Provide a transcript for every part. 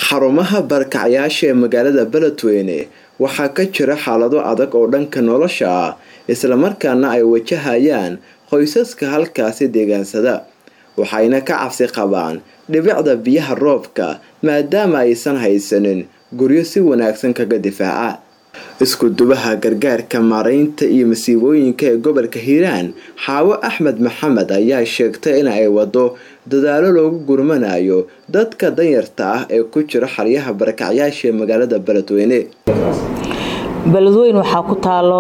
xarumaha barkacyaasha ee magaalada beledweyne waxaa ka jira xaalado adag oo dhanka nolosha ah islamarkaana ay wajahayaan qoysaska halkaasi deegaansada waxayna ka cabsi qabaan dhibicda biyaha roobka maadaama aysan haysanin guryo si wanaagsan kaga difaaca isku-dubaha gargaarka maaraynta iyo masiibooyinka ee gobolka hiiraan xaawo axmed maxamed ayaa sheegtay in ay wado dadaalo loogu gurmanayo dadka danyarta ah ee ku jira xaryaha barakacyaasha ee magaalada beledweyne beledweyne waxaa ku taalo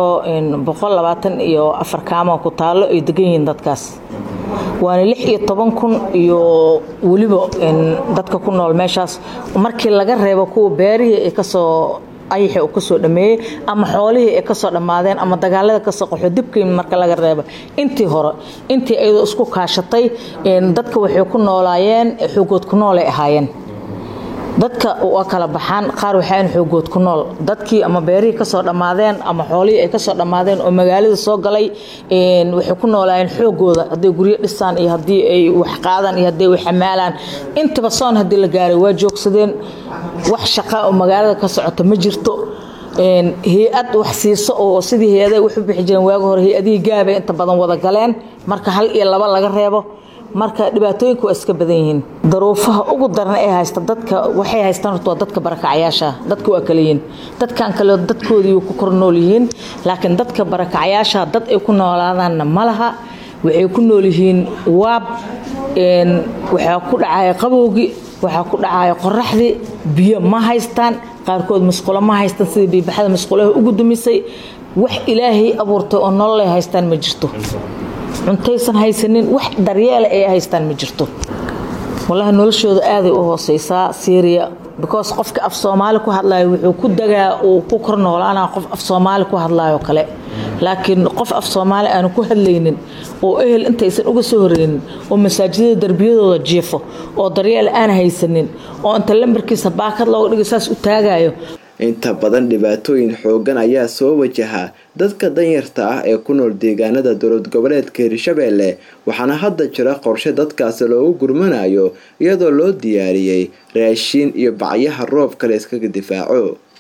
iyo afar kaamo ku taalo ay degan yihiin dadkaas waana lix iyo toban kun iyo weliba dadka ku nool meeshaas markii laga reebo kuwa beerihii ay kasoo ayaxi uu kasoo dhameeyey ama xoolihii ay kasoo dhammaadeen ama dagaalada kasoo qaxo dibkii marka laga reeba intii hore intii ayadoo isku kaashatay dadka waxay ku noolaayeen xoogood ku nool ay ahaayeen dadka waa kala baxaan qaar waxaan xoogood ku nool dadkii ama beerihii kasoo dhammaadeen ama xoolihii ay kasoo dhammaadeen oo magaalada soo galay waxay ku noolaayeen xoogooda hadday guryo dhisaan iyo haddii ay wax qaadaan iyo haddii wax xamaalaan intaba soon haddii la gaaray waa joogsadeen wax shaqa oo magaalada ka socota ma jirto hay-ad wax siiso oo sidii hay-ada waxu bixi jireen waagi hore hay-adihii gaabay inta badan wada galeen marka hal iyo laba laga reebo marka dhibaatooyinka waa iska badan yihiin daruufaha ugu daran ee haysta dadka waxay haystaan horta waa dadka barakacyaasha dadka waa kala yihiin dadkan kale dadkoodii ku kor nool yihiin laakiin dadka barakacyaasha dad ay ku noolaadaanna ma laha waxay ku nool yihiin waab waxaa ku dhacaya qabowgii waxaa ku dhacaya qoraxdii biyo ma haystaan qaarkood masqulo ma haystaan sidii biibaxada masqulaha ugu dumisay wax ilaahay abuurtay oo nololay haystaan ma jirto cuntaysan haysanin wax daryeela ay haystaan ma jirto wallaahi noloshooda aaday u hooseysaa syria because qofka af soomaali ku hadlayo wuxuu ku dagaa uu ku kor noolaanaa qof af soomaali ku hadlayo kale laakiin qof af soomaali aanu ku hadlaynin oo ehel intaysan uga soo horeynin oo masaajidada darbiyadooda jiifo oo daryeel aan haysanin oo inta lambarkiisa baakad looga dhigo saas u taagayo inta badan dhibaatooyin xoogan ayaa soo wajaha dadka danyarta ah ee ku nool deegaanada dowlad goboleedka hirshabeelle waxaana hadda jira qorshe dadkaasi loogu gurmanayo iyadoo loo diyaariyey raashiin iyo bacyaha roobka la iskaga difaaco